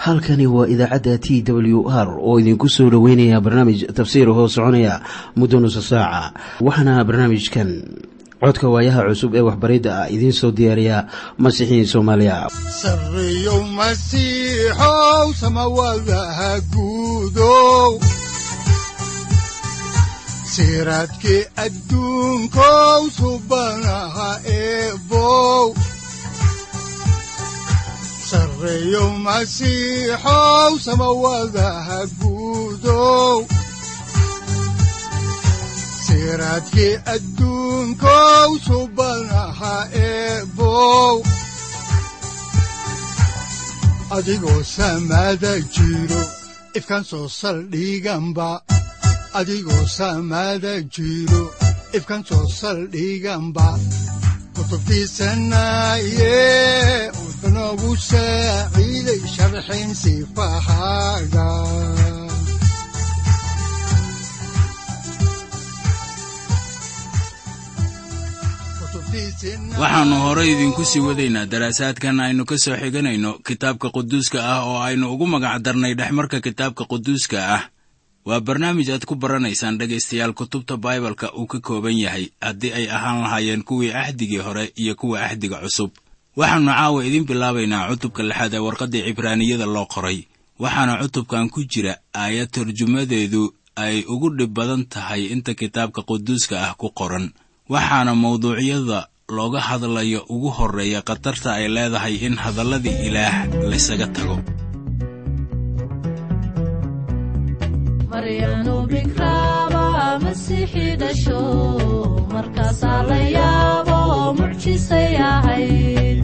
halkani waa idaacadda t w r oo idinku soo dhoweynaya barnaamij tafsiir hoo soconaya muddo nusa saaca waxaana barnaamijkan codka waayaha cusub ee waxbaridda ah idiin soo diyaariya masiixiin soomaaliya sareyow masiixow samawadaha guudow siraadkii adduunkow subanaha eebow sareyow masiixow samawadaha guudow siraadkii adduunkow subanaha eebow adigoo samaada jiro ifkan soo saldhiganba adigoo samaada jiro ifkan soo saldhiganba kutubtiisanaye udanogu saaciiday sharxin sifahaaga waxaannu horay idinku sii wadaynaa daraasaadkan aynu ka soo xiganayno kitaabka quduuska ah oo aynu ugu magac darnay dhexmarka kitaabka quduuska ah waa barnaamij aad ku baranaysaan dhegaystayaal kutubta baibalka uu ka kooban yahay haddii ay ahaan lahaayeen kuwii axdigii hore iyo kuwa axdiga cusub waxaannu caawa idiin bilaabaynaa cutubka lixaad ee warqaddii cibraaniyada loo qoray waxaana cutubkan ku jira aayad tarjumadeedu ay ugu dhib badan tahay inta kitaabka quduuska ah ku qoran waxaana mawduucyada looga hadlayo ugu horreeya khatarta ay leedahay in hadalladii ilaah laysaga tago maryanu bikraaba masiixi dhasho markaasaa la yaabo mucjisay ahayd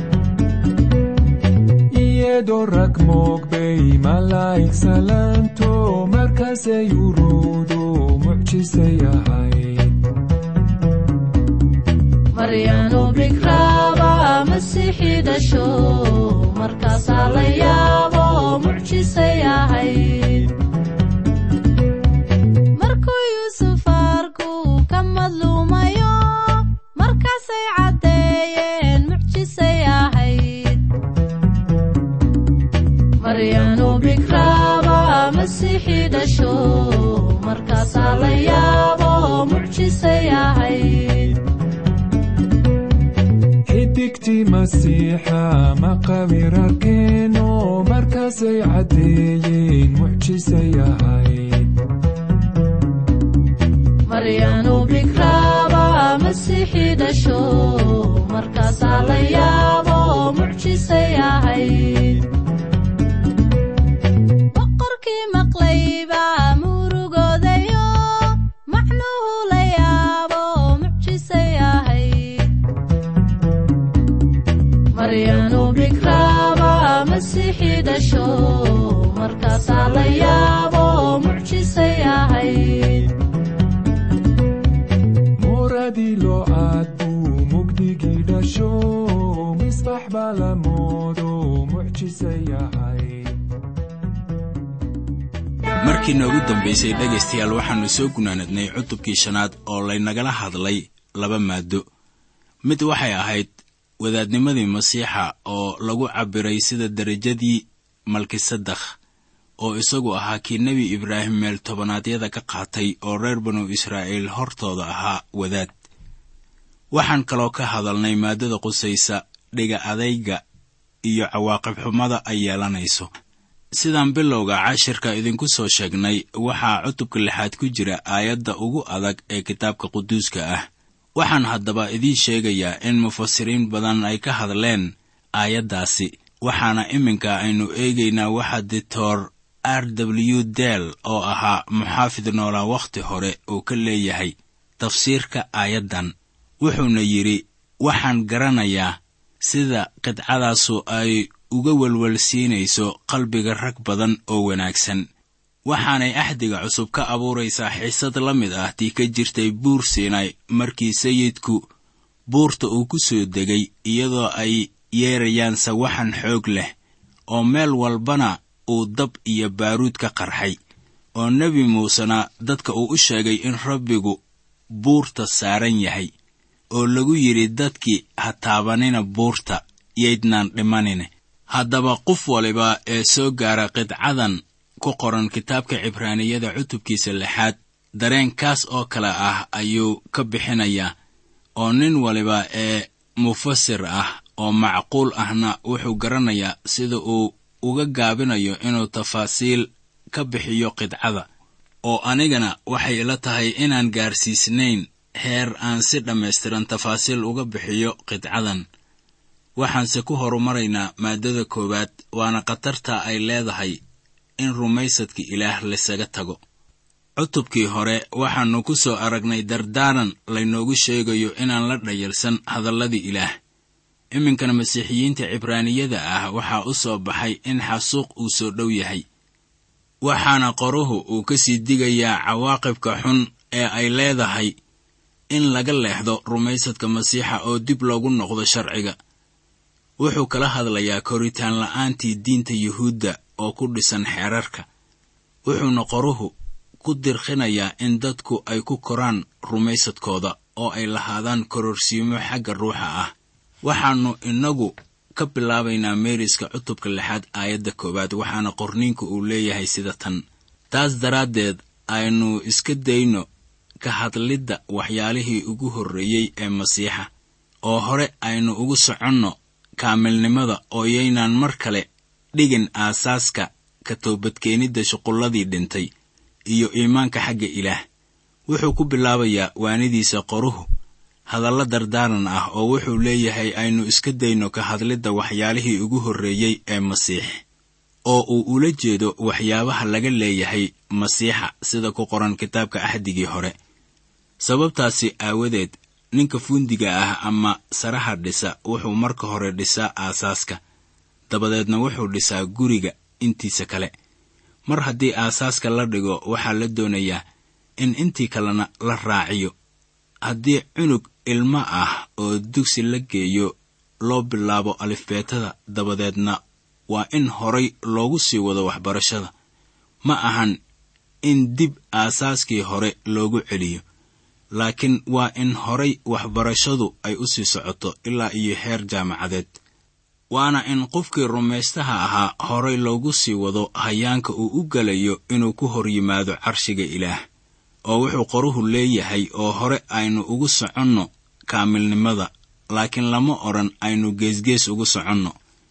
iyadoo rag moogbay malaa'ig salaanto markaasay uruudu mucjisay ahayd maryanu bikraaba masiixi dhasho markaasaa la yaabo mucjisay ahayd markuu yuusuf arku ka madluumayo markaasay caddeeyeen mucjisay ahayd maryanu bikraaba masiixi dhasho markaasaa la yaabo mucjisay ahayd xidigtii masiixa maqabir arkeeno markaasay caddeeyeen mucjisay ahayd maryanu bikraaba masiixi dhasho markaasaa la yaabo mucjisay ahayd boqorkii maqlayba murugoodayo macnuhu la yaabo mucjisay ahayd maryanu bikraaba masiixi dhasho markaasaa la yaabo mucjisay ahayd muradii loo aad buu mugdigii dhasho misbax baa la moodo mucjisay ahayd markii noogu dambaysay dhegaystayaal waxaannu soo gunaanadnay cutubkii shanaad oo laynagala hadlay laba maaddo mid waxay ahayd wadaadnimadii masiixa oo lagu cabbiray sida derajadii malkisadakh oo isagu ahaa kii nebi ibraahim meel tobannaadyada ka qaatay oo reer banu israa'iil hortooda ahaa wadaad waxaan kaloo ka hadalnay maaddada qusaysa dhiga adayga iyo cawaaqib xumada ay yeelanayso sidaan bilowga cashirka idinku soo sheegnay waxaa cutubka lixaad ku jira aayadda ugu adag ee kitaabka quduuska ah waxaan haddaba idiin sheegayaa in mufasiriin badan ay ka hadleen aayaddaasi waxaana iminka aynu eegaynaa waxa dictor r w del oo ahaa muxaafid noolaa wakhti hore uu ka leeyahay tafsiirka aayaddan wuxuuna yidhi waxaan garanayaa sida qidcadaasu ay uga welwelsiinayso qalbiga rag badan oo wanaagsan waxaanay axdiga cusub ka abuuraysaa xiisad la mid ah tii ka jirtay buur siinay markii sayidku buurta uu ku soo degay iyadoo ay yeerayaan sawaxan xoog leh oo meel walbana uu dab iyo baaruud ka qarxay oo nebi muusena dadka uu u sheegay in rabbigu buurta saaran yahay oo lagu yidhi dadkii ha taabanina buurta yaydnaan dhimanine haddaba qof waliba ee soo gaara qidcadan ku qoran kitaabka cibraaniyada cutubkiisa lixaad dareenkaas oo kale ah ayuu ka bixinayaa oo nin waliba ee mufasir ah oo macquul ahna wuxuu garanayaa sida uu uga gaabinayo inuu tafaasiil ka bixiyo qidcada oo anigana waxay ila tahay inaan gaarsiisnayn heer aan si dhammaystiran tafaasiil uga bixiyo qidcadan waxaanse ku horumaraynaa maaddada koowaad waana khatarta ay leedahay in rumaysadka ilaah laysaga tago cutubkii hore waxaannu ku soo aragnay dardaaran laynoogu sheegayo inaan la dhayalsan hadalladii ilaah iminkana masiixiyiinta cibraaniyada ah waxaa u soo baxay in xasuuq uu soo dhow yahay waxaana qoruhu uu ka sii digayaa cawaaqibka xun ee ay leedahay in laga leexdo rumaysadka masiixa oo dib loogu noqdo sharciga wuxuu kala hadlayaa koritaan la'aantii diinta yuhuudda oo ku dhisan xeerarka wuxuuna qoruhu ku dirkhinayaa in dadku ay ku koraan rumaysadkooda oo ay lahaadaan kororsiimo xagga ruuxa ah waxaannu innagu ka bilaabaynaa meeriska cutubka lixaad aayadda koowaad waxaana qorniinku uu leeyahay sida tan taas daraaddeed aynu iska dayno ka hadlidda waxyaalihii ugu horreeyey ee masiixa oo hore aynu ugu soconno kaamilnimada oo yaynaan mar kale dhigin aasaaska ka toobadkeenidda shuqulladii dhintay iyo iimaanka xagga ilaah wuxuu ku bilaabayaa waanidiisa qoruhu hadalla dardaaran ah oo wuxuu leeyahay aynu iska dayno ka hadlidda waxyaalihii ugu horreeyey ee masiix oo uu ula jeedo waxyaabaha laga leeyahay masiixa sida ku qoran kitaabka axdigii hore sababtaasi aawadeed ninka fuundiga ah ama saraha dhisa wuxuu marka hore dhisaa aasaaska dabadeedna wuxuu dhisaa guriga intiisa kale mar haddii aasaaska la dhigo waxaa la doonayaa in intii kalena la raaciyo haddii cunug ilmo ah oo dugsi la geeyo loo bilaabo alifbeetada dabadeedna waa in horay loogu sii wado waxbarashada ma ahan in dib aasaaskii hore loogu celiyo laakiin waa in horay waxbarashadu ay u sii socoto ilaa iyo heer jaamacadeed waana in qofkii rumaystaha ahaa horay loogu sii wado hayaanka uu u gelayo inuu ku hor yimaado carshiga ilaah oo wuxuu qoruhu leeyahay oo hore aynu ugu soconno kaamilnimada laakiin lama odhan aynu geesgees ugu soconno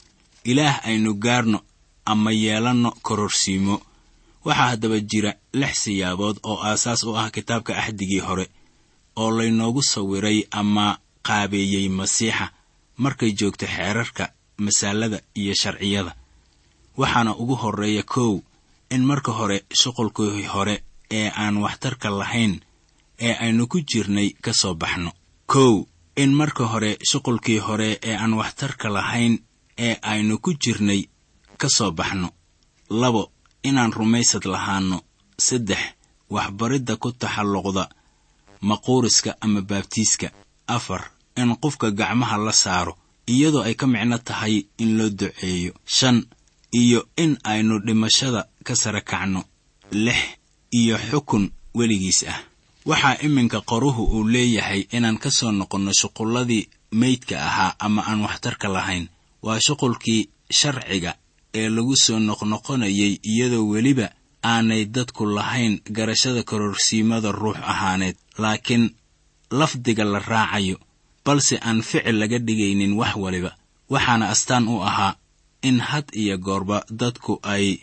ilaah aynu gaarno ama yeelanno kororsiimo waxaa haddaba jira lix siyaabood oo aasaas u ah kitaabka axdigii hore oo laynoogu sawiray ama qaabeeyey masiixa markay joogto xeerarka masaalada iyo sharciyada waxaana ugu horreeya kow in marka hore shuqulkii hore ee aan waxtarka lahayn ee aynu ku jirnay ka soo baxno kow in marka hore shuqulkii hore ee aan waxtarka lahayn ee aynu ku jirnay ka soo baxno labo inaan rumaysad lahaanno saddex waxbaridda ku taxalluqda maquuriska ama baabtiiska afar in qofka gacmaha la saaro iyadoo ay ka micno tahay in loo duceeyo shan iyo in aynu dhimashada ka sara kacno lix iyo xukun weligiis ah waxaa iminka qoruhu uu leeyahay inaan ka soo noqonno shuqulladii meydka ahaa ama aan waxtarka lahayn waa shuqulkii sharciga ee lagu soo noqnoqonayay iyadoo weliba aanay dadku lahayn garashada kororsiimada ruux ahaaneed laakiin lafdiga la raacayo balse aan ficil laga dhigaynin wax waliba waxaana astaan u ahaa in had iyo goorba dadku ay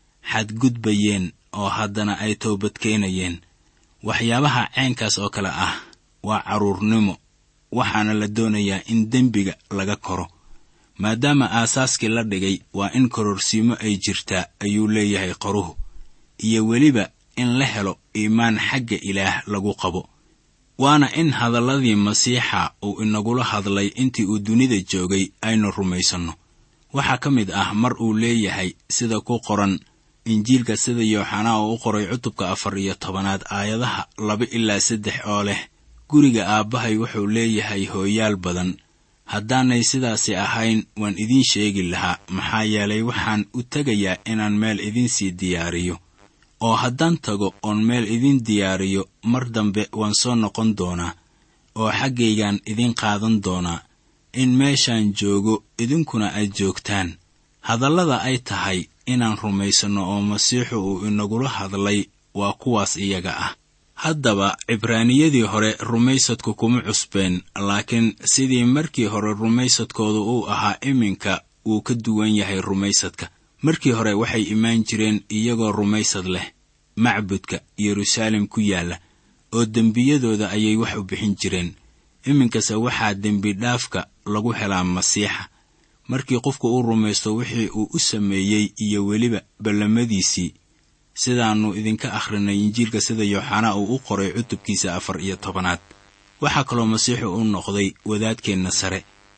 xadgudbayeen oo haddana ay toobadkeenayeen waxyaabaha caynkaas oo kale ah waa carruurnimo waxaana la doonayaa in dembiga laga koro maadaama aasaaskii la dhigay waa in kororsiimo ay jirtaa ayuu leeyahay qoruhu iyo weliba in la helo iimaan xagga ilaah lagu qabo waana in hadalladii masiixa uu inagula hadlay intii uu dunida joogay aynu rumaysanno waxaa ka mid ah mar uu leeyahay sida ku qoran injiilka sida yooxanaa oo u qoray cutubka afar iyo tobanaad aayadaha laba ilaa saddex oo leh guriga aabbahay wuxuu leeyahay hooyaal badan haddaanay sidaasi ahayn waan idiin sheegi lahaa maxaa yeelay waxaan u tegayaa inaan meel idiinsii diyaariyo oo haddaan tago oon meel idiin diyaariyo mar dambe waan soo noqon doonaa oo xaggaygaan idiin qaadan doonaa in meeshaan joogo idinkuna aad joogtaan hadallada ay tahay inaan rumaysanno oo masiixu uu inagula hadlay waa kuwaas iyaga ah haddaba cibraaniyadii hore rumaysadku kuma cusbeen laakiin sidii markii hore rumaysadkoodu uu ahaa iminka wuu ka duwan yahay rumaysadka markii hore waxay imaan jireen iyagoo rumaysad leh macbudka yeruusaalem ku yaalla oo dembiyadooda ayay wax u bixin jireen iminkase waxaa dembi dhaafka lagu helaa masiixa markii qofku uu rumaysto wixii uu u sameeyey iyo weliba ballamadiisii sidaannu idinka akhrinay injiilka sida yooxanaa uu u qoray cutubkiisa afar iyo tobanaad waxaa kaloo masiixu u noqday wadaadkeenna sare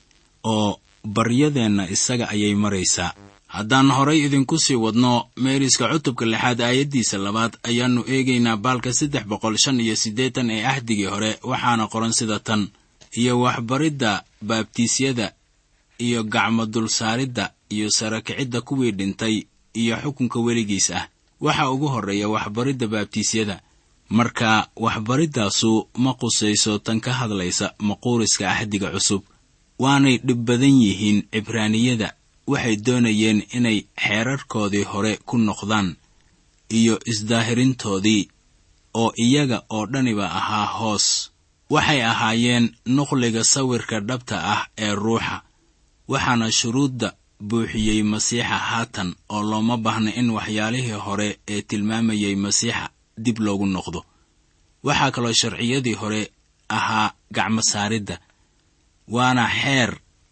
oo baryadeenna isaga ayay maraysaa haddaan horay idinku sii wadno meeriska cutubka lixaad aayaddiisa labaad ayaannu eegaynaa baalka saddex boqol shan iyo siddeetan ee ahdigii hore waxaana qoran sida tan iyo waxbaridda baabtiisyada iyo gacmo dulsaaridda iyo sarakicidda kuwii dhintay iyo xukunka weligiis ah waxa ugu horreeya waxbaridda baabtiisyada marka waxbariddaasu ma qusayso tan ka hadlaysa maquuriska ahdiga cusub waanay dhib badan yihiin cibraaniyada waxay doonayeen inay xeerarkoodii hore ku noqdaan iyo isdaahirintoodii oo iyaga oo dhaniba ahaa hoos waxay ahaayeen nuqliga sawirka dhabta ah ee ruuxa waxaana shuruudda buuxiyey masiixa haatan oo looma baahna in waxyaalihii hore ee tilmaamayay masiixa dib loogu noqdo waxaa kaloo sharciyadii hore ahaa gacmo saaridda waana xeer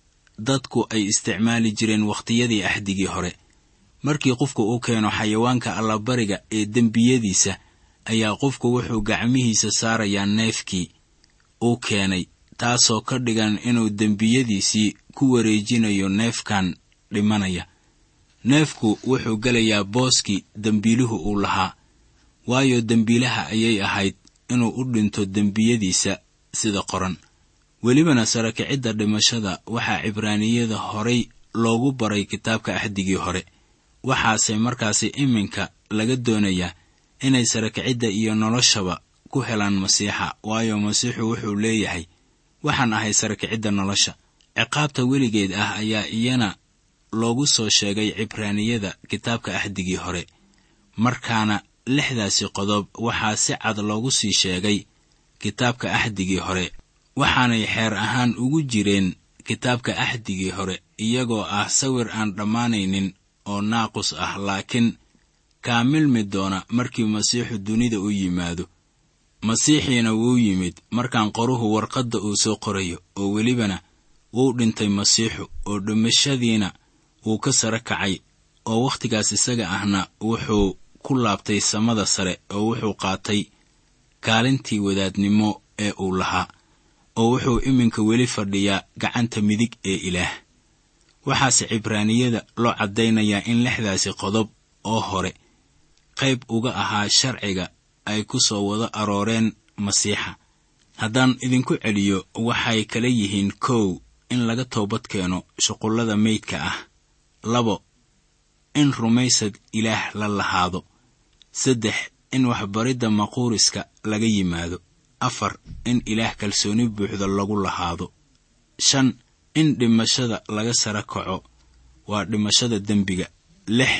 dadku ay isticmaali jireen wakhtiyadii ahdigii hore markii qofku u keeno xayawaanka allabariga ee dembiyadiisa ayaa qofku wuxuu gacmihiisa saarayaa neefkii uu keenay taasoo ka dhigan inuu dembiyadiisii ku wareejinayo neefkan dhimanaya neefku wuxuu gelayaa booskii dembiiluhu uu lahaa waayo dembiilaha ayay ahayd inuu u dhinto dembiyadiisa sida qoran welibana sarakicidda dhimashada waxaa cibraaniyada horay loogu baray kitaabka axdigii hore waxaase markaasi iminka laga doonayaa inay sarakicidda iyo noloshaba ku helaan masiixa waayo masiixu wuxuu leeyahay waxaan ahay sarakicidda nolosha ciqaabta weligeed ah ayaa iyana loogu soo sheegay cibraaniyada kitaabka axdigii hore markaana lixdaasi qodob waxaa si cad loogu sii sheegay kitaabka axdigii hore waxaanay xeer ahaan ugu jireen kitaabka axdigii hore iyagoo ah sawir aan dhammaanaynin oo naaqus ah laakiin kaamilmi doona markii masiixu dunida u yimaado masiixiina wuu yimid markaan qoruhu warqadda uu soo qorayo oo welibana wuu dhintay masiixu oo dhimashadiina wuu ka sare kacay oo wakhtigaas isaga ahna wuxuu ku laabtay samada sare oo wuxuu qaatay kaalintii wadaadnimo ee uu lahaa oo wuxuu iminka weli fadhiyaa gacanta midig ee ilaah waxaase cibraaniyada loo caddaynayaa in lixdaasi qodob oo hore qayb uga ahaa sharciga ay ku soo wada arooreen masiixa haddaan idinku celiyo waxay kala yihiin kow in laga toobad keeno shuqullada meydka ah labo in rumaysad ilaah la lahaado saddex in waxbaridda maquuriska laga yimaado afar in ilaah kalsooni buuxda lagu lahaado shan in dhimashada laga sara kaco waa dhimashada dembiga lix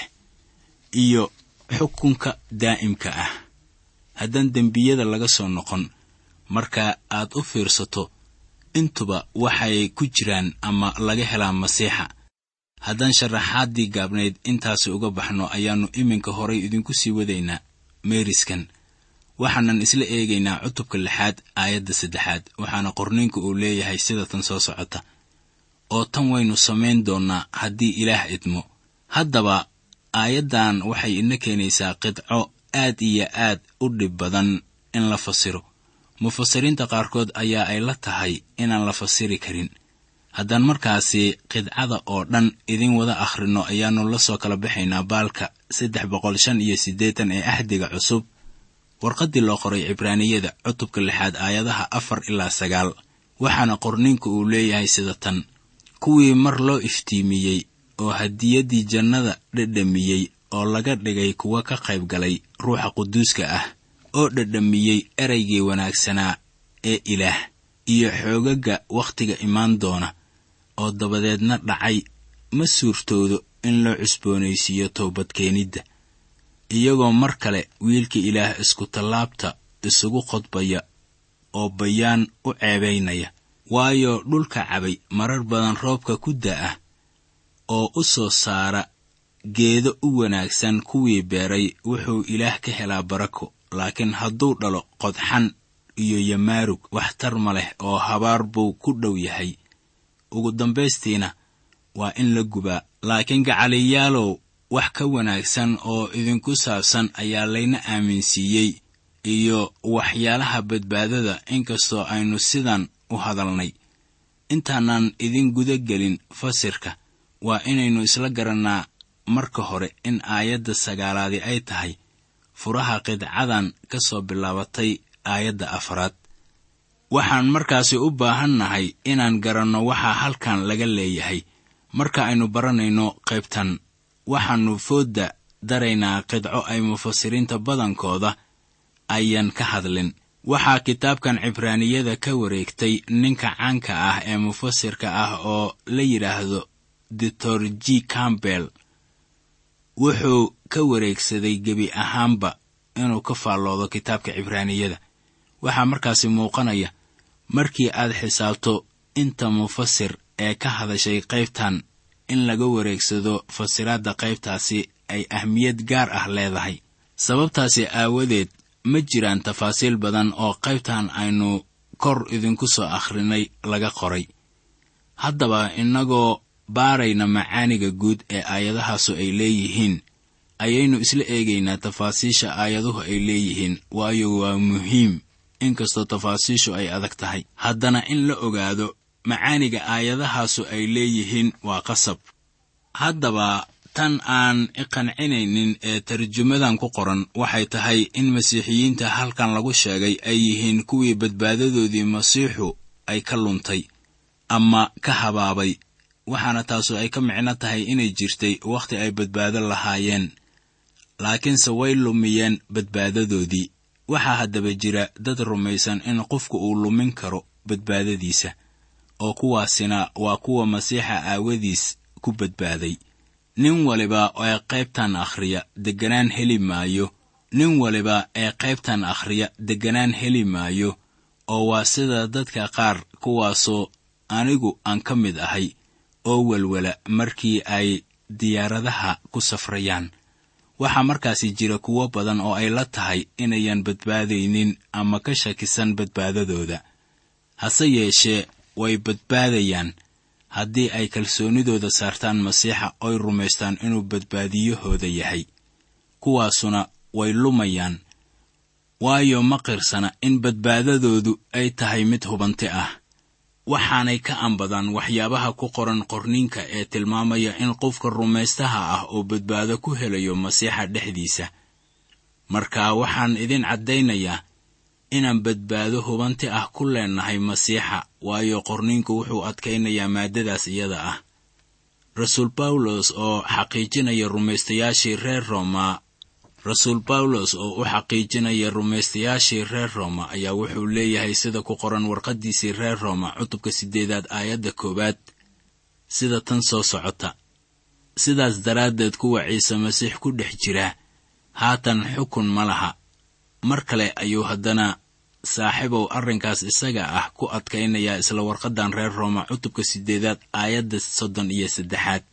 iyo xukunka daa'imka ah haddaan dembiyada laga soo noqon marka aad u fiirsato intuba waxay ku jiraan ama laga helaa masiixa haddaan sharaxaaddii gaabnayd intaasi uga baxno ayaannu iminka horay idinku sii wadaynaa meeriskan waxaanan isla eegaynaa cutubka lixaad aayadda saddexaad waxaana qorniinku uu leeyahay sida tan soo socota oo tan waynu samayn doonnaa haddii ilaah idmo haddaba aayaddan waxay ina keenaysaa qidco aad iyo aad u dhib badan in la fasiro mufasiriinta qaarkood ayaa ay la tahay inaan la fasiri karin haddaan markaasi qidcada oo dhan idin wada akhrinno ayaannu la soo kala baxaynaa baalka saddex boqol shan iyo siddeetan ee ahdiga cusub warqaddii loo qoray cibraaniyada cutubka lixaad aayadaha afar ilaa sagaal waxaana qorninku uu leeyahay sida tan kuwii mar loo iftiimiyey oo hadiyaddii jannada dhedhamiyey oo laga dhigay kuwa ka qayb galay ruuxa quduuska ah oo dhedhamiyey eraygii wanaagsanaa ee ilaah iyo xoogagga wakhtiga imaan doona oo dabadeedna dhacay ma suurtoodo in la cusboonaysiiyo toobadkeenidda iyagoo mar kale wiilka ilaah iskutallaabta isugu qodbaya oo bayaan u ceebaynaya waayo dhulka cabay marar badan roobka ku da'ah oo u soo saara geedo u wanaagsan kuwii beeray wuxuu ilaah ka helaa barako laakiin hadduu dhalo qodxan iyo yamaarug waxtar ma leh oo habaar buu ku dhow yahay ugu dambaystiina waa in la gubaa laakiin gacaliyaalow wax ka wanaagsan oo idinku saabsan ayaa layna aaminsiiyey iyo waxyaalaha badbaadada inkastoo aynu sidan u hadalnay intaanaan idin guda gelin fasirka waa inaynu isla garannaa marka hore in aayadda sagaalaadi ay tahay furaha qidcadan ka soo bilaabatay aayadda afraad waxaan markaasi u baahannahay inaan garanno waxaa halkan laga leeyahay marka aynu baranayno qaybtan waxaannu foodda daraynaa qidco ay mufasiriinta badankooda ayaan ka hadlin waxaa kitaabkan cibraaniyada ka wareegtay ninka caanka ah ee mufasirka ah oo la yidhaahdo doctor g campbell wuxuu ka wareegsaday gebi ahaanba inuu ka faalloodo kitaabka cibraaniyada waxaa markaasi muuqanaya markii aad xisaabto inta mufasir ee ka hadashay qaybtan in laga wareegsado fasiraadda qaybtaasi ay ahmiyad gaar ah leedahay sababtaasi aawadeed ma jiraan tafaasiil badan oo qaybtan aynu kor idinku soo akhrinay laga qoray haddaba innagoo baarayna macaaniga guud ee aayadahaasu ay leeyihiin ayaynu isla eegaynaa tafaasiisha aayaduhu ay leeyihiin waayo waa muhiim inkastoo tafaasiishu ay adag tahay haddana in la ogaado macaaniga aayadahaasu ay leeyihiin waa qasab haddaba tan aan iqancinaynin ee tarjumadan ku qoran waxay tahay in masiixiyiinta halkan lagu sheegay ay yihiin kuwii badbaadadoodii masiixu ay ka luntay ama ka habaabay waxaana taasu ay ka micno tahay inay jirtay wakhti ay badbaado lahaayeen laakiinse way lumiyeen badbaadadoodii waxaa haddaba jira dad rumaysan in qofku uu lumin karo badbaadadiisa oo kuwaasina waa kuwa masiixa aawadiis ku badbaaday nin waliba ee qaybtan akhriya degganaan heli maayo nin waliba ee qaybtan akhriya degganaan heli maayo oo waa sida dadka qaar kuwaasoo anigu aan ka mid ahay oo welwela markii ay diyaaradaha ku safrayaan waxaa markaasi jira kuwo badan oo ay la tahay inayan badbaadaynin ama ka shakisan badbaadadooda hase yeeshee way badbaadayaan haddii ay kalsoonidooda saartaan masiixa oy rumaystaan inuu badbaadiyahooda yahay kuwaasuna way lumayaan waayo ma qirsana in badbaadadoodu ay tahay mid hubanti ah waxaanay ka anbadaan waxyaabaha ku qoran qorninka ee tilmaamaya in qofka rumaystaha ah oo badbaado ku helayo masiixa dhexdiisa marka waxaan idin caddaynayaa inaan badbaado hubanti ah ku leennahay masiixa waayo qorniinku wuxuu adkaynayaa maaddadaas iyada ah rasuul bawlos oo xaqiijinaya rumaystayaashii reer roma rasuul bawlos oo u xaqiijinaya rumaystayaashii reer rooma ayaa wuxuu leeyahay sida ku qoran warqaddiisii reer rooma cutubka siddeedaad aayadda koowaad sida tan soo socota sidaas daraaddeed kuwa ciise masiix ku dhex jira haatan xukun ma laha mar kale ayuu haddana saaxiibow arrinkaas isaga ah ku adkaynayaa isla warqaddan reer rooma cutubka siddeedaad aayadda soddon iyo saddexaad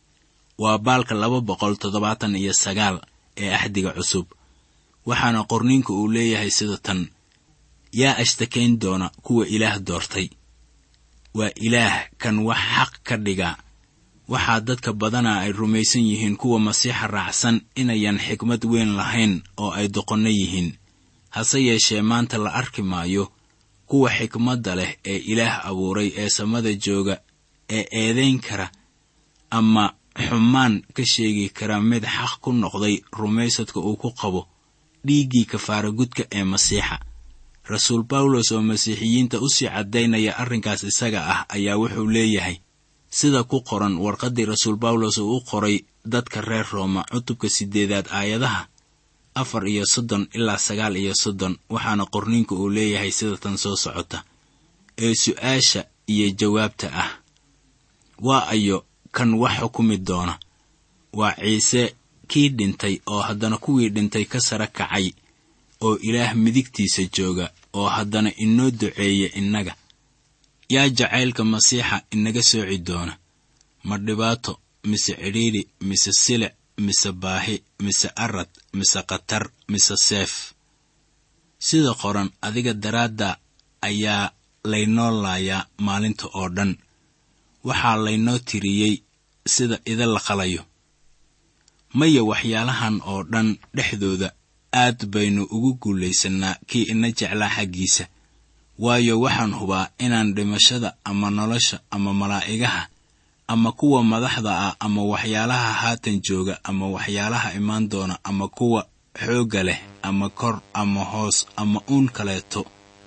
waa baalka laba boqol toddobaatan iyo sagaal ee axdiga cusub waxaana qorniinku uu leeyahay sida tan yaa ashtakayn doona kuwa ilaah doortay waa ilaah kan wax xaq ka dhiga waxaa dadka badanaa ay rumaysan yihiin kuwa masiixa raacsan inayan xikmad weyn lahayn oo ay doqonno yihiin hase yeeshee maanta la arki maayo kuwa xikmadda leh ee ilaah abuuray ee samada jooga ee eedayn kara ama xumaan ka sheegi kara mid xaq ku noqday rumaysadka uu ku qabo dhiiggii kafaaragudka ee masiixa rasuul bawlos oo masiixiyiinta u sii caddaynaya arrinkaas isaga ah ayaa wuxuu leeyahay sida ku qoran warqaddii rasuul bawlos uu u qoray dadka reer rooma cutubka siddeedaad aayadaha afar iyo soddon ilaa sagaal iyo soddon waxaana qorniinku uu leeyahay sida tan soo socota ee su'aasha iyo jawaabta ah waa ayo kan wax xukumi doona waa ciise kii dhintay oo haddana kuwii dhintay ka sara kacay oo ilaah midigtiisa jooga oo haddana inoo duceeya innaga yaa jacaylka masiixa inaga sooci doona ma dhibaato mise cidhiidhi mise silic mise baahi mise arad mise khatar mise seef sida qoran adiga daraadda ayaa laynoo laayaa maalinta oo dhan waxaa laynoo tiriyey sida ida la qalayo maya waxyaalahan oo dhan dhexdooda aad baynu ugu guulaysannaa kii ina jeclaa xaggiisa waayo waxaan hubaa inaan dhimashada ama nolosha ama malaa'igaha ama kuwa madaxda ah ama waxyaalaha haatan jooga ama waxyaalaha imaan doona ama kuwa xoogga leh ama kor ama hoos ama uun kaleeto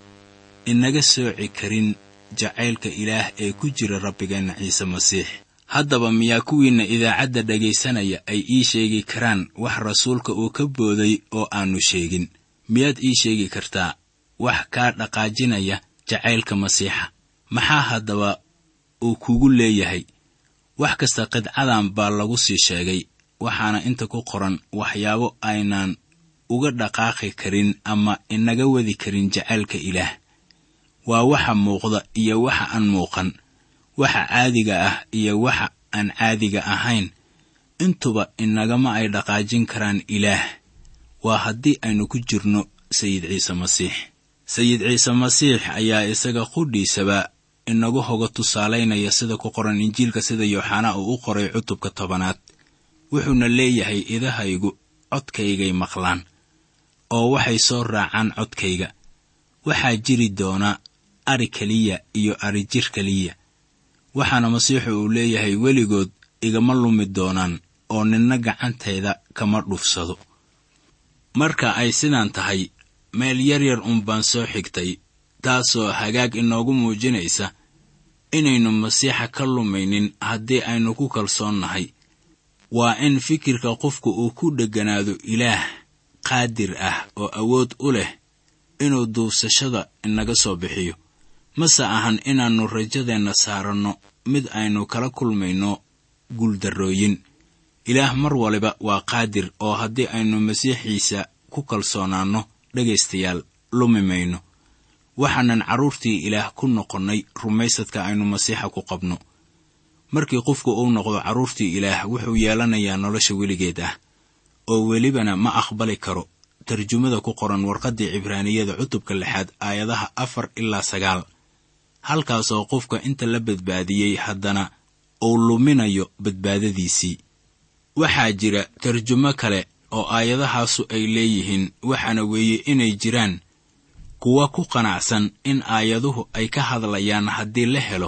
inaga sooci karin jacaylka ilaah ee ku jira rabbigeenna ciise masiix haddaba miyaa kuwiinna idaacadda dhegaysanaya ay ii sheegi karaan wax rasuulka uu ka booday oo aannu sheegin miyaad ii sheegi kartaa wax kaa dhaqaajinaya jacaylka masiixa maxaa haddaba uu kugu leeyahay wax kasta qidcadan baa lagu sii sheegay waxaana inta ku qoran waxyaabo aynaan uga dhaqaaqi karin ama inaga wadi karin jacaylka ilaah waa waxa muuqda iyo waxa aan muuqan waxa caadiga ah iyo waxa aan caadiga ahayn intuba inagama ay dhaqaajin karaan ilaah waa haddii aynu ku jirno sayid ciise masiix sayid ciise masiix ayaa isaga qudhiisaba inagu hoga tusaalaynaya sida ku qoran injiilka sida yooxanaa uu u qoray cutubka tobanaad wuxuuna leeyahay idahaygu codkaygay maqlaan oo waxay soo raacaan codkayga waxaa jiri doona ari keliya iyo ari jir keliya waxaana masiixu uu leeyahay weligood igama lumi doonaan oo ninna gacantayda kama dhufsado marka ay sidaan tahay meel yaryar uun baan soo xigtay taasoo hagaag inoogu muujinaysa inaynu masiixa ka lumaynin haddii aynu ku kalsoonnahay waa in fikirka qofku uu ku dhegganaado ilaah qaadir ah oo awood u leh inuu duubsashada inaga soo bixiyo mase ahan inaannu rajadeenna saaranno mid aynu kala kulmayno guuldarrooyin ilaah mar waliba waa qaadir oo haddii aynu masiixiisa ku kalsoonaanno dhegaystayaal lumi mayno waxaanan carruurtii ilaah ku noqonnay rumaysadka aynu masiixa ku qabno markii qofku uu noqdo carruurtii ilaah wuxuu yeelanayaa nolosha weligeed ah oo welibana ma aqbali karo tarjumada ku qoran warqaddii cibraaniyada cutubka lixaad aayadaha afar ilaa sagaal halkaasoo qofka inta la badbaadiyey haddana uu luminayo badbaadadiisii waxaa jira tarjumo kale oo aayadahaasu ay leeyihiin waxaana weeye inay jiraan kuwa ku qanacsan in aayaduhu ay ka hadlayaan haddii la helo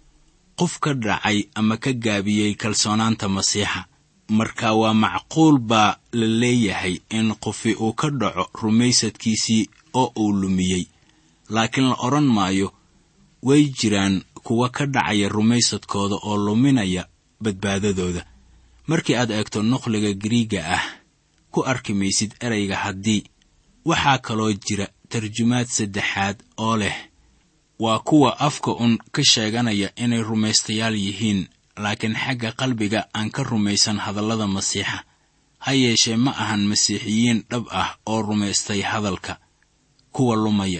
qof ka dhacay ama ka gaabiyey kalsoonaanta masiixa marka waa macquul baa la leeyahay in qofi uu ka dhaco rumaysadkiisii oo uu lumiyey laakiin la odhan maayo way jiraan kuwa ka dhacaya rumaysadkooda oo luminaya badbaadadooda markii aad eegto nuqliga gariiga ah ku arki maysid ereyga haddii waxaa kaloo jira tarjumaad saddexaad oo leh waa kuwa afka un ka sheeganaya inay rumaystayaal yihiin laakiin xagga qalbiga aan ka rumaysan hadallada masiixa ha yeeshee ma ahan masiixiyiin dhab ah oo rumaystay hadalka kuwa lumaya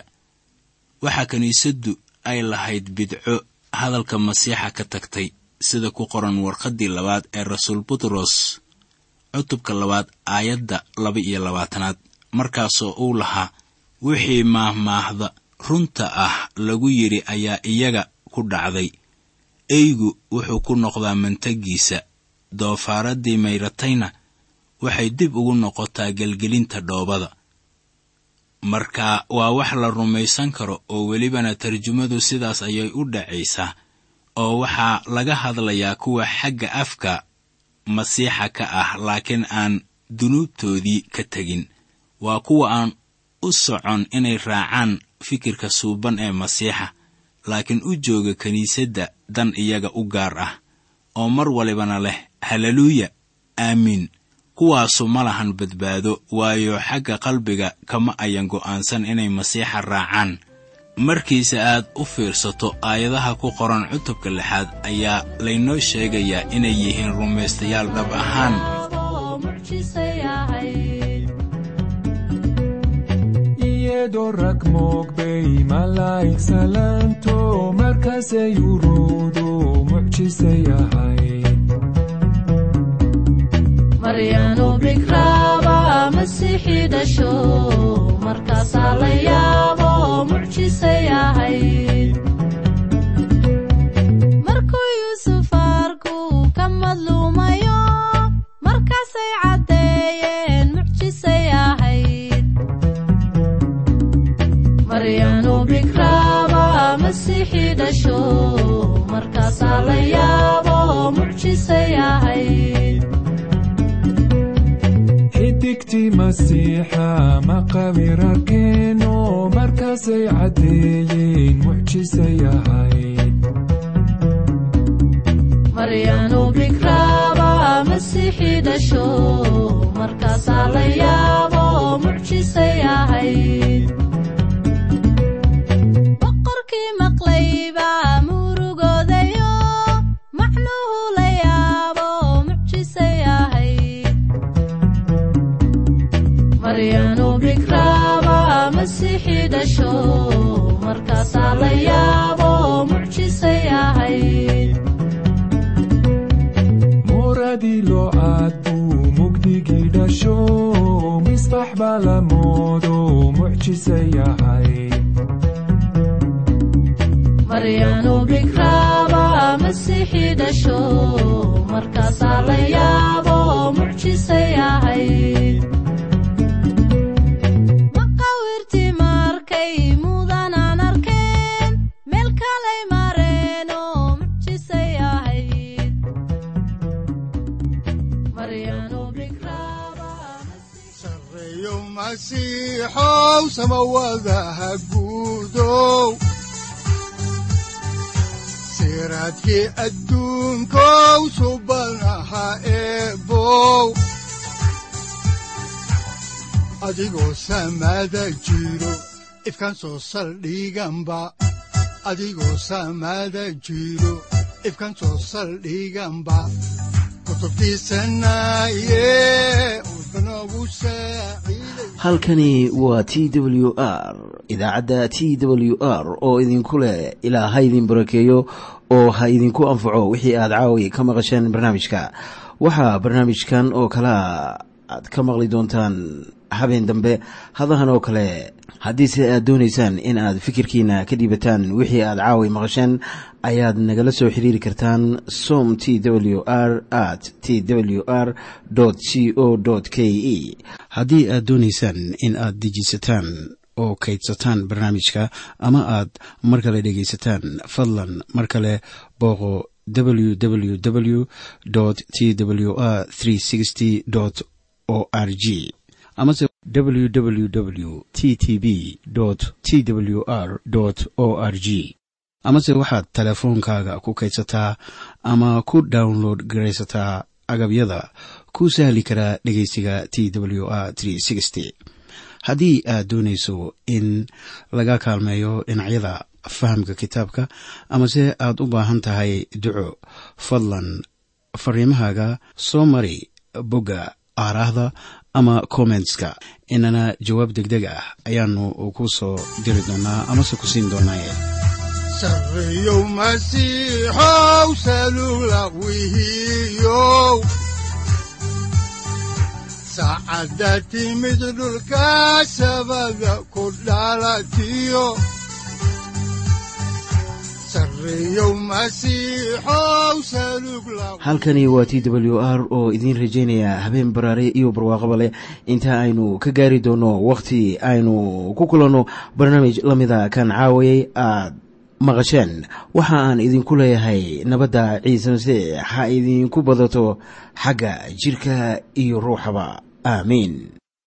waxaa kiniisaddu ay lahayd bidco hadalka masiixa ka tagtay sida ku qoran warqaddii labaad ee rasuul butros cutubka labaad aayadda laba iyo labaatanaad markaasoo uu lahaa wixii maahmaahda runta ah lagu yidhi ayaa iyaga ku dhacday eygu wuxuu ku noqdaa mantagiisa doofaaradii mayratayna waxay dib ugu noqotaa gelgelinta dhoobada marka waa wax la rumaysan karo oo welibana tarjumadu sidaas ayay u dhacaysaa oo waxaa laga hadlayaa kuwa xagga afka masiixa ka ah laakiin aan dunuubtoodii ka tegin waa kuwa aan u socon inay raacaan fikirka suuban ee masiixa laakiin u jooga kiniisadda dan iyaga u gaar ah oo mar walibana leh haleluuya aamiin kuwaasu ma lahan badbaado waayo xagga qalbiga kama ayan go'aansan inay masiixa raacaan markiise aad u fiirsato aayadaha ku qoran cutubka lixaad ayaa laynoo sheegayaa inay yihiin rumaystayaal dhab ahaan oo mucjisay ahayd iyadoo rag moogbay malaa'ig salaanto markaasay uruudu mucjisay ahayd maryaanu bikraaba masiixii dhasho markaasaa la yaabo mucjisay ahayd markuu yuusuf arku ka madluumayo markaasay caddeeyeen mucjisay ahayd maryaanu bikraaba masiixii dhasho markaasaa la yaabo mucjisay ahayd xidigtii masiixa maqawir arkeeno markaasay caddeeyeen mucjisay ahayd maryaanu bikraaba masiixii dhasho markaasaa la yaabo mucjisay ahayd boqorkii maqlayba murugoodayo macnuhu la yaabo mucjisay ahayd maryaanu bikraaba masiixii dhasho markaasaa la yaabo mucjisay ahayd muradii loo aad buu mugdigii dhasho misbax baa la moodo mucjisay ahayd maryaanu bikraaba masiixii dhasho markaasaa la yaabo mucjisay ahayd maqawirtii markay mudanaan arkeen meel kalay mareen oo mucjisay ahayd maryaanu bikraaba sareeyo masiixow samawadaha guudow siraadkii adduunkow subanaha eebow adigoo samada jiro ifkan soo saldhiganba adigoo samada jiro ifkan soo saldhiganba kutubtiisanaye udbanogu saaciiday halkani waa t w r idaacadda t w r oo idinku leh ilaa ha idin barakeeyo oo ha idinku anfaco wixii aad caawi ka maqasheen barnaamijka waxaa barnaamijkan oo kalea aad ka maqli doontaan habeen dambe hadahan oo kale haddiise aad doonaysaan in aad fikirkiina ka dhiibataan wixii aad caawi maqasheen ayaad nagala soo xiriiri kartaan som t w r at t w r c o k e haddii aad doonaysaan in aad dejisataan oo kaydsataan barnaamijka ama aad mar kale dhegaysataan fadlan mar kale booqo www t w r o r g amase www t t b t w r o r g amase waxaad teleefoonkaaga ku kaydsataa ama ku download garaysataa agabyada ku sahli karaa dhegeysiga t w r haddii aad doonayso in laga kaalmeeyo dhinacyada fahamka kitaabka amase aad u baahan tahay duco fadlan fariimahaaga soo mari bogga aaraahda ama kommentska inana jawaab degdeg ah ayaanu ku soo diri doonaa amase ku siin doonaaye sareeyow masiixow salugla wihiyow saacadda timid dhulka sabada ku dhalatiyo sareeyow masiixow salugla halkani waa t w r oo idiin rajaynaya habeen baraare iyo barwaaqaba leh inta aynu ka gaari doono wakhti aynu ku kulanno barnaamij la mida kan caawayay aad maqasheen waxa aan idinku leeyahay nabadda ciise masiix ha idinku badato xagga jidhka iyo ruuxaba aamiin